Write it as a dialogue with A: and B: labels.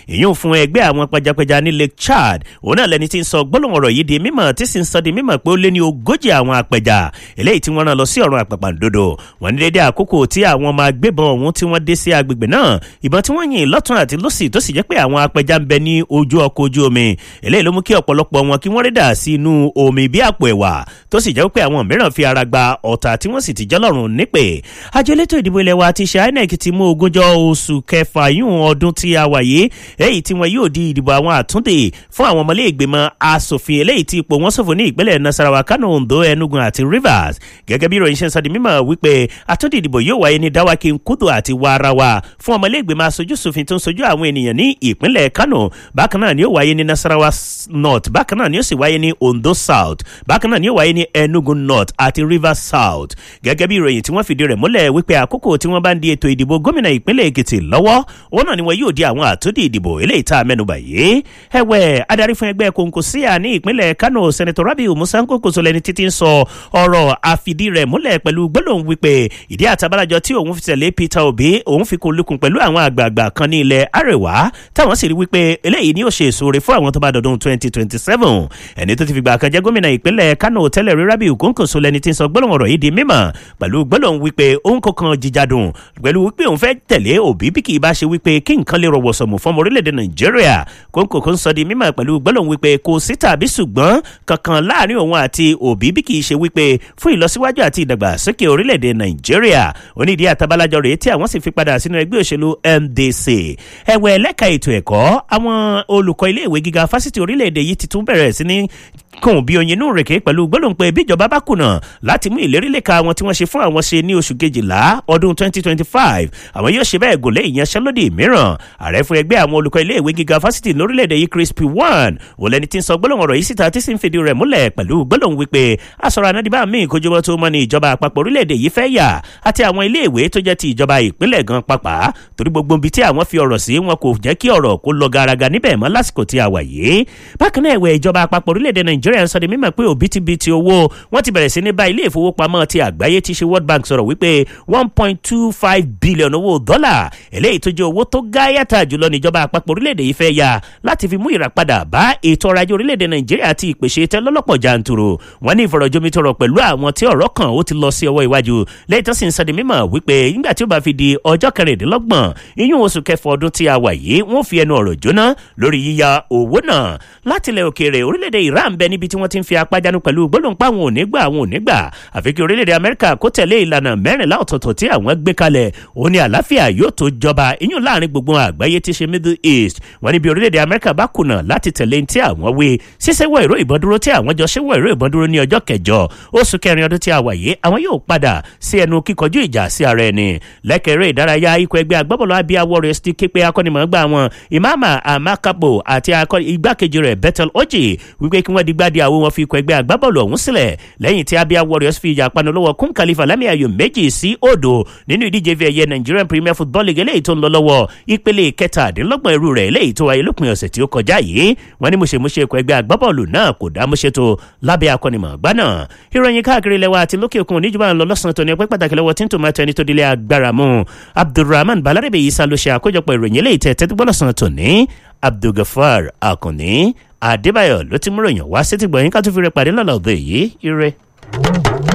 A: ìyún fún ẹgbẹ́ àwọn pẹjapẹja ní lake chad òun náà lẹni tí ń sọ gbólóhùn ọ̀rọ̀ yìí di mímọ̀ tí sì ń sọ di mímọ̀ pé ó lé ní ogójì àwọn apẹja eléyìí tí wọ́n rán lọ sí ọ̀run àpàpàǹdodo wọ́n ní dédé àkókò tí àwọn ọmọ agbébọn ọ̀hún tí wọ́n dé sí agbègbè náà ìbọn tí wọ́n yìn lọ́tún àti lọ́sì tó sì jẹ́ pé àwọn apẹja ń bẹ ní ojú ọkọ̀ ojú omi eléyìí ló mú kí ọ̀pọ̀lọpọ̀ wọn kí wọ́n rí dà sí inú omi bí àpò ẹ̀wà tó sì jẹ́ pé àwọn mìíràn fi ara gba ọ̀tá tí wọ́n sì ti jẹ́ lọ́rùn nípè àjọ elétò ìdìbò ilẹ̀ wa ti ṣe inec ti mú ogúnjọ́ oṣù kẹfà yún ọdún tí a wà yìí èyí tí wọn yóò di ìdìbò àwọn àtúndè fún àwọn ọmọlé ìgbìmọ̀ asòfin eléyìí tí ipò wọn ṣòfò ní ìpínlẹ̀ nasarawa kano ondo enugu àti rivers gẹ́gẹ́ bí ìròyìn ṣe ń sọ di mímọ̀ wípé àtúndì ìdìbò yóò wáyé ní dawaki nkudu àti warawa fún ọmọlé ìgbìmọ̀ aṣojú ṣòfin tó ń sojú àwọn ènìyàn ní ìpínlẹ̀ kano bákan náà ni ó wáyé ní nasarawa north bákan náà ni ó sì wáyé ní ondo south bákan náà ni ó wáyé ní enugu north àti rivers south gẹ́gẹ́ bí ìròyìn tí wọ́n fìdí rẹ̀ múlẹ̀ wípé àkókò tí wọ́n bá ń di ètò ìdìbò gómìnà ìpínlẹ̀ èkìtì lọ́wọ́ òun náà ni wọn yóò di àwọn àtúndì ìdìbò eléyìí tá a mẹ́nubà yìí ẹ̀wẹ̀ adarí fún ẹgbẹ́ kòǹkòsíà ní ìpínlẹ̀ kano sẹ́nẹ̀tọ̀ rabiu musa nkokoso lẹni títí ń sọ ọ̀rọ̀ àfìdí rẹ̀ múlẹ̀ pẹ̀lú gbólóhùn wípé ìdí àtàbálàjọ tí òun fi tẹ̀lé peter obi òun fi kó lukùn pẹ̀lú àwọn àgbààgbà kan ní ilẹ̀ àrẹwà táwọn sì rí wípé eléyìí ni ó ṣe èso rẹ̀ fún àwọn tó bá dọdún twenty twenty seven ẹni tó ti fìgbà kan jẹ́ gómìnà ìpínlẹ̀ kano tẹ́lẹ̀ rí rabiu kòǹkòso lẹni tí ń sọ gbólóhùn ọ̀rọ̀ yìí di mímọ̀ pẹ̀lú gbólóhùn wípé òun kọ̀ọ̀kan jíjádùn pẹ̀lú wípé òun fẹ́ tẹ̀lé òbí bí kì í bá ṣe wípé kí nǹkan lè rọwọ́ sọ̀mù fún ọmọ orílẹ̀-èdè nàìjíríà kóńkò kó ń sọ di mímọ̀ pẹ̀lú gbólóhùn wípé kò sí tàbí ṣùgbọ́n kankan láàrin òun àti òbí bí kì í ṣe wípé fún ìlọsíwájú àti ìdàgbàsókè orílẹ̀-èdè nàìjíríà onídìí àtàbálájọ rèé tí àwọn sì fi padà sínú ẹgbẹ́ òṣèlú ndc ẹ̀wẹ̀ ẹlẹ́ka ètò ẹ̀kọ́ àwọn olùkọ́ iléèwé gíga fásitì orílẹ̀-èdè yìí ti tún bẹ̀rẹ̀ sí ní kùn bí oyin inú rèké pẹ̀lú gbólóhùn pé bíjọba bá kùnà láti mú ìlérí lẹ́ka àwọn tí wọ́n ṣe fún àwọn ṣe ní oṣù kejìlá ọdún 2025 àwọn yóò ṣe bẹ́ẹ̀ gòlé ìyanṣẹ́lódì mìíràn ààrẹ fún ẹgbẹ́ àwọn olùkọ́ iléèwé gíga fásitì lórílẹ̀‐èdè yìí chris p one wò lẹni tí ń sọ gbólóhùn ọ̀rọ̀ yìí síta tí sì ń fìdí rẹ̀ múlẹ̀ pẹ̀lú gbólóhùn wípé asọ̀rọ̀ anádìbá míì kójúmọ́ tó mọ́ ní ìjọba àpapọ̀ orílẹ̀‐èdè yìí fẹ́ yà àti àwọn iléèwé tó jẹ́ ti ìjọba ìpínlẹ̀ gan pàpà torí gbogbo ibi tí àwọn fi ọ̀rọ̀ sí wọn kò jẹ́ kí ọ̀rọ̀ kó lọ garaga níbẹ̀ mọ́ lásìkò tí a wà yìí bákan náà ẹ̀wẹ̀ ìjọba àpapọ̀ orílẹ̀‐èdè nàìjíríà ń sọ di mímọ̀ pé òbítíbitì owó wọ́n ti bẹ̀rẹ̀ sí ní bá ilé ìfowópamọ́ ti àgbáyé ti ṣe world bank sọ̀rọ̀ wípé one point two five billion owó dọ́là eléyìí tó jẹ́ owó tó gáyàtà jùlọ níjọba àpapọ̀ orílẹ̀-èdè yìí fẹ́ ya láti fi mú ìràpadà bá ètò ọrọ̀ ajé orílẹ̀-èdè nàìjíríà àti ìpèsè tẹ́ lọ́lọ́pọ̀ jàǹtùrù wọ́n ní ìfọ̀rọ̀jomitọ̀rọ̀ pẹ̀lú àwọn tí ọ̀rọ̀ kan ó ti lọ sí ọwọ́ iwájú lẹ́yìn tó sì ń sọdí mímọ̀ wípé nígbà tí ó bá fi di ọjọ́ kẹrìndínlọ́gbọ̀n iyún oṣù kẹfọ ọdún tí a wà yìí wọ́n fi ẹnu ọ̀rọ̀ jóná lórí yíya owó náà látilẹ̀ òkèèrè orílẹ̀-èdè iran bẹ níbi tí wọ́n ti ń fi apájánu pẹ̀lú gbólóhùn pa àwọn ò ní gbà àwọn ò ní gbà àfi kí orílẹ̀-èdè amẹ́ríkà kó tẹ̀lé ìlànà mẹ́rìnlá ọ̀tọ̀ọ̀tọ̀ tí àwọn gbé kalẹ̀ òun ni àlàáfíà yóò tó jọba iyún láàrin gbogbo àgbáyé tí ṣe middle east wọn níbi orílẹ̀-èdè amẹ́ríkà bá kùnà láti tẹ̀lé tí àwọn wé ṣíṣẹ́wọ́ ìró ìbọn dúró tí àwọn jọ ṣẹ́wọ́ ìró ìbọn dúró ní ọjọ́ kẹjọ oṣù kẹrin ọdún tí a wà yìí àwọn yóò padà sí ẹnu kíkọjú ìjà sí ara ẹni lẹ́kẹ̀rẹ́ ìdárayá ikọ̀ ẹgbẹ́ agbábọ́ọ̀lù abia warriors ti képe akọ́nimọ̀ọ́gbà wọn ìmáàmà amakapo àti igbákejì rẹ̀ bethel oji wípé kí wọ́n digbadi àwọn wọn fi ikọ̀ ẹgbẹ́ agbábọ́ọ̀lù ọ̀hún sílẹ̀ lẹ́yìn tí abia warriors fi ìjà panu lọ́wọ́ kún khalifa lámì ayò méjì sí òdo nínú ìdíje fi ẹ̀yẹ nigerian premier football league eléyìí tó ń lọ lọ́wọ́ ìpele kẹtàdínlọ́gbọ̀n irú rẹ̀ eléyìí tó wáyé lópin ọ̀sẹ̀ tí ó kọjá yìí wọ́n ní mọ̀ṣẹ̀mọṣẹ̀ ikọ̀ ẹgbẹ́ agbábọ́ọ̀lù náà kò dá mọ́ṣẹ́ tó lábẹ́ akọ́nimọ̀ọ́gbá náà ìròyìn káàkiri lẹ́wà àti lókè òkun oníjùmọ̀ lọ lọ́sàn-án tó ní ọpẹ́ pàtàkì lọ́wọ́ tí ń tòmátò ẹni tó dilé agbára mu abdulrahman balarabe isa ló ṣe àkójọpọ̀ ìròyìn eléyìí tẹ̀ tẹ́tí lọ́sàn-án tó ní abdulgafar akànní adébáyọ̀ ló ti mú ròyìn wá sétí gbọ̀nyìn ká tó fi rẹ pàdé lọ́la òde yìí ire.